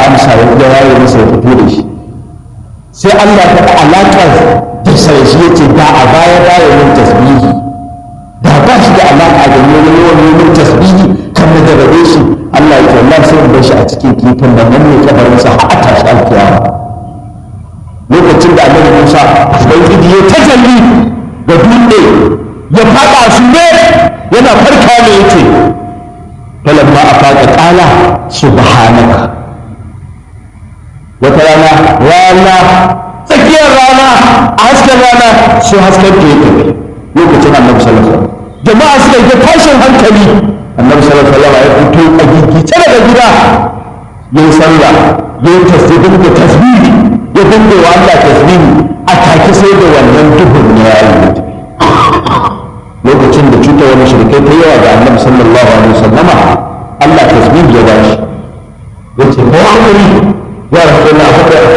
amsa ya ya yaye masa ya fito da shi sai Allah ya faɗa alaƙar da sai shi yace da a baya baya yin tasbihi da ba shi da alaƙa da wani yawan yin tasbihi kan da rabe shi Allah ya ce Allah sai in bar shi a cikin kifin nan nan ne kabarinsa har a tashi alkiyama lokacin da annabi Musa ubangiji ya tajalli da dutse ya faɗa su ne yana farka ne yace falamma afaqa qala subhanaka wata rana rana tsakiyar rana a hasken rana sai hasken ta ya tafi lokacin annabi sallallahu alaihi wasallam jama'a suka yi tashin hankali annabi sallallahu alaihi wasallam ya fito a gigice daga gida yayin sallah yayin tasbih da tasbihi ya dinga wa Allah tasbihi a take sai da wannan duhun ne ya yi lokacin da cutar wani shirkai ta yawa ga annabi sallallahu alaihi wasallama Allah tasbihi ya bashi yace ko hakuri ya rasulullah haka